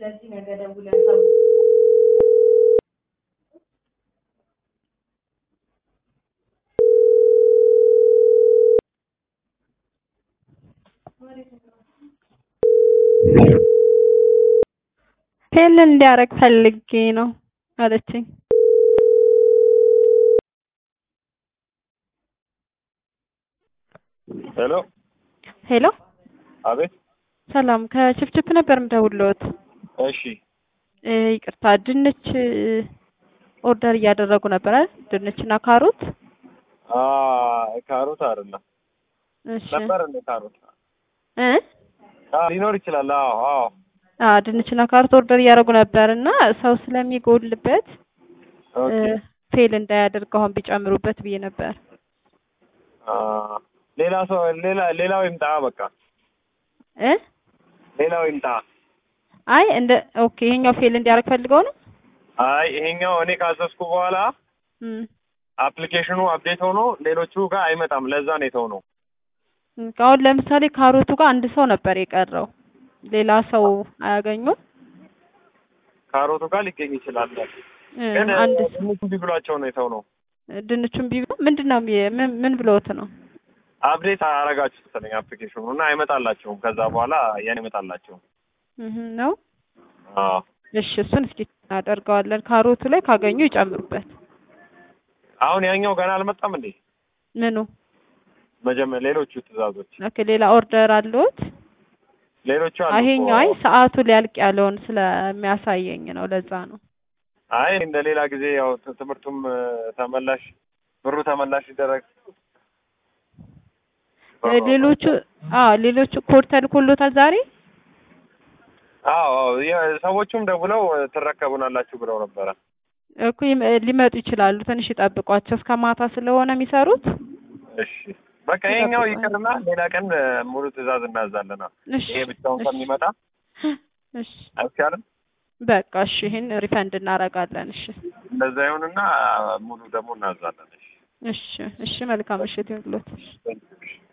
ስለዚህ ነገ ደውለን ሰው ፌል እንዲያደርግ ፈልጌ ነው አለችኝ። ሄሎ ሄሎ አቤት። ሰላም ከችፍችፍ ነበር የምደውልዎት። እሺ እ ይቅርታ ድንች ኦርደር እያደረጉ ነበር አይደል? ድንችና ካሮት። አ ካሮት አይደለም እሺ ነበር እንደ ካሮት እ አ ሊኖር ይችላል። አዎ አዎ አ ድንችና ካሮት ኦርደር እያደረጉ ነበር እና ሰው ስለሚጎልበት ኦኬ ፌል እንዳያደርግ አሁን ቢጨምሩበት ብዬ ነበር። አ ሌላ ሰው ሌላ ሌላው ይምጣ በቃ እ ሌላው ይምጣ። አይ እንደ ኦኬ ይሄኛው ፌል እንዲያደርግ ፈልገው ነው። አይ ይሄኛው እኔ ካዘዝኩ በኋላ እም አፕሊኬሽኑ አፕዴት ሆኖ ሌሎቹ ጋር አይመጣም። ለዛ ነው የተሆነው። አሁን ለምሳሌ ካሮቱ ጋር አንድ ሰው ነበር የቀረው። ሌላ ሰው አያገኙም። ካሮቱ ጋር ሊገኝ ይችላል። እ ግን አንድ ትንሽ እምቢ ብሏቸው ነው የተሆነው። ድንቹን ቢሉ ምንድን ነው የሚ- ምን ምን ብለውት ነው? አፕዴት አረጋችሁት መሰለኝ አፕሊኬሽኑ እና አይመጣላቸውም። ከዛ በኋላ ያን አይመጣላቸውም። እህ ነው። አዎ እሺ እሱን እስኪ እናደርገዋለን። ካሮቱ ላይ ካገኙ ይጨምሩበት። አሁን ያኛው ገና አልመጣም እንዴ? ምኑ መጀመሪያ ሌሎቹ ትዕዛዞች ኦኬ፣ ሌላ ኦርደር አለዎት? ሌሎቹ አሉ ይሄኛው እኮ። አይ ሰዓቱ ሊያልቅ ያለውን ስለሚያሳየኝ ነው። ለዛ ነው። አይ እንደ ሌላ ጊዜ ያው ት- ትምህርቱም እ፣ ተመላሽ ብሩ ተመላሽ ይደረግ። እ ሌሎቹ አዎ ሌሎቹ ኮድ ተልኮሎታል ዛሬ። አዎ አዎ የ- ሰዎቹም ደውለው እ፣ ትረከቡናላችሁ ብለው ነበረ። እኮ ይም- ሊመጡ ይችላሉ። ትንሽ ይጠብቋቸው። እስከ ማታ ስለሆነ የሚሰሩት። እሺ በቃ ይሄኛው ይቅርና ሌላ ቀን እ፣ ሙሉ ትዕዛዝ እናዛለና እሺ ይሄ ብቻውን እሺ ከሚመጣ እሺ አይቻልም። በቃ እሺ፣ ይሄን ሪፈንድ እናደርጋለን። እሺ እንደዛ ይሁንና ሙሉ ደግሞ እናዛለን። እሺ እሺ እሺ፣ መልካም ምሽት ይሁንልዎት። Thank you.